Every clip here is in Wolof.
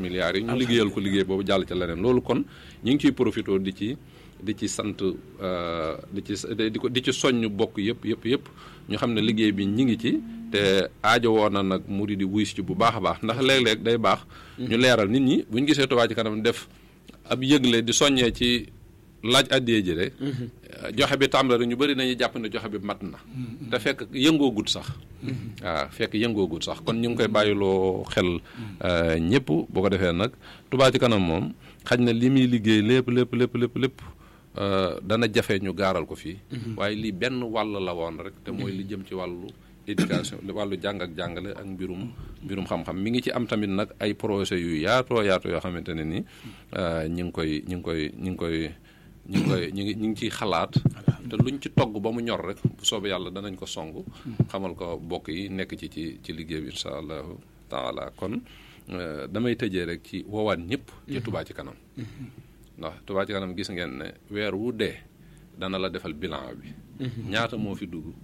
milliards yi ñu liggéeyal ko liggéey boobu jàll ca leneen loolu kon ñu ngi ciy profité di ci di ci sant di ci di ko di ci soññ bokk yëpp yëpp yëpp ñu xam ne liggéey bi ñi ngi ci te aajo woon na nag murid di wuy si ci bu baax a baax ndax léeg-léeg day baax ñu leeral nit ñi bu ñu gisee Touba ci kanam def ab yëgle di soññee ci laaj addiyee ji de joxe bi tàmbali ñu bëri nañu jàpp ne joxe bi mat na te fekk yëngoogut sax waaw fekk yëngoogut sax kon ñu ngi koy bàyyiloo xel ñëpp boo ko defee nag Touba ci kanam moom xaj na li muy liggéey lépp lépp lépp lépp lépp dana jafe ñu gaaral ko fii waaye lii benn wàll la woon rek te mooy li jëm ci wàllu éducation wàllu jàng ak jàngale ak mbirum mbirum xam-xam mi ngi ci am tamit nag ay projet yu yaatoo yaatoo yoo xamante ne ni ñi ngi koy ñi ngi koy ñi ngi koy ñi ngi koy ñi ngi ñi ngi ciy xalaat te luñ ci togg ba mu ñor rek bu soobee yàlla danañ ko song xamal ko bokk yi nekk ci ci ci liggéey bi incha allahu taala kon damay tëjee rek ci woowaat ñëpp ci Touba ci kanam ndax Touba ci kanam gis ngeen ne weer wu dee dana la defal bilan bi ñaata moo fi dugg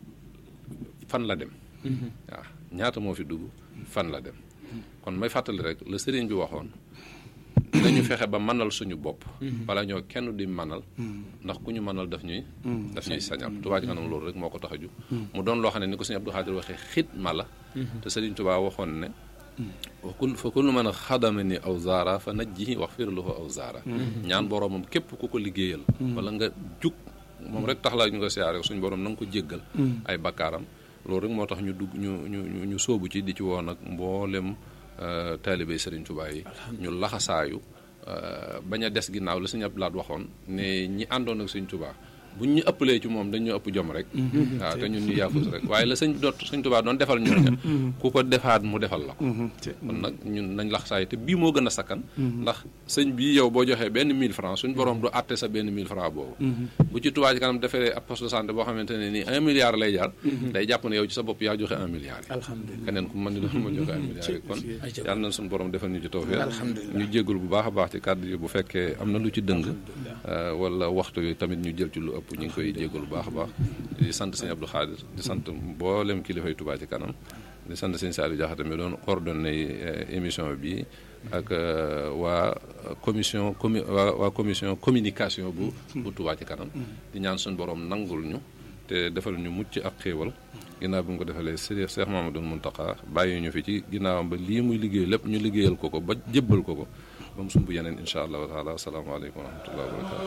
fan la dem waaw ñaata moo fi dugg fan la dem kon may fàttali rek la sëriñ bi waxoon dañu fexe ba manal suñu bopp wala ñoo kenn di manal ndax ku ñu manal daf ñuy daf ñuy sañal Touba ci kanam loolu rek moo ko tax a ju mu doon loo xam ne ni ko sëñ Abdou Khadir waxee xidma la te sëriñ Touba waxoon ne wakul fa kullu man xadama ni aw zaara fa najjihi wax fir lahu aw zaara ñaan boroomam képp ku ko liggéeyal wala nga jug moom rek tax la ñu ko siyaare suñu borom na nga ko jéggal ay bakkaaram loolu rek moo tax ñu dugg ñu ñu ñu sóobu ci di ci woon ak mboolem taalibe Serigne Touba yi ñu laxasaayu bañ a des ginnaaw la Sëñ Abdou Lahad waxoon ne ñi àndoon ak Sëñ Touba buñ ñu ëppalee ci moom dañ ñu ëpp jom rek waaw te ñun ñu yaafus rek waaye la sëñ doot Sëñ Touba doon defal ñu rek ku ko defaat mu defal la ko kon nag ñun nañ laxasaayu te bii moo gën a sakkan ndax sëñ bii yow boo joxee benn 1000 francs suñ borom du àtte sa benn 1000 francs boobu bu ci Touba ci kanam defee ab poste de santé boo xamante ne nii un milliard lay jaar day jàpp ne yow ci sa bopp yaa joxe un milliard yi keneen ku mën ni doon ma joxe un milliard yi kon yàlla nañ suñu borom defal ñu ci tawfeex ñu jéggul bu baax a baax ci kàddu yi bu fekkee am na lu ci dëng wala waxtu yi tamit ñu jël ci lu ëpp ñu ngi koy jéggul bu baax a baax di sant sëñ Abdou Khadir di sant mboolem kilifay Touba ci kanam di sant sëñ Saliou Diakhaté mi doon coordonné émission bi ak waa commission commu waa waa commission communication bu bu Touba ci kanam di ñaan suñu borom nangul ñu te defal ñu mucc ak xéewal ginnaaw bi mu ko defalee Sëriñ Cheikh Mamadou Mountakha bàyyi ñu fi ci ginnaawam ba lii muy liggéey lépp ñu liggéeyal ko ko ba jébbal ko ko ba mu sumb yeneen incha allahu taala asalaamaaleykum wa rahmatullahi wa barakatu